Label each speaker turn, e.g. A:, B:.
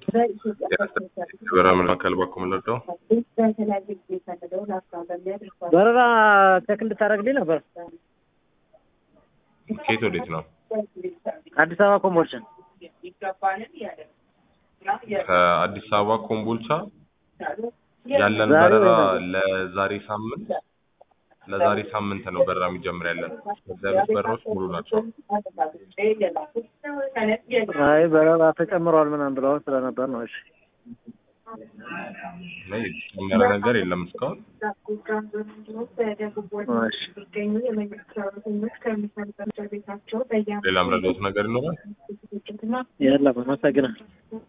A: በረራ መካከል በኩል ምንወደው
B: በረራ ቼክ እንድታደርግልኝ ነበር።
A: ከየት ወዴት ነው?
B: አዲስ አበባ ኮምቦልቻ።
A: ከአዲስ አበባ ኮምቦልቻ ያለን
B: ዛሬ
A: በረራ
B: ወይ
A: ለዛሬ ሳምንት ለዛሬ ሳምንት ነው በረራ የሚጀምር ያለን። ከዚያ ያሉት በረራዎች ሙሉ ናቸው።
B: አይ በረራ ተጨምሯል ምናምን ብለው ስለነበር ነው። እሺ
A: እና የተጨመረ ነገር የለም እስካሁን። ሌላ ምረዳውት ነገር ይኖራል?
B: የለም። አመሰግናለሁ።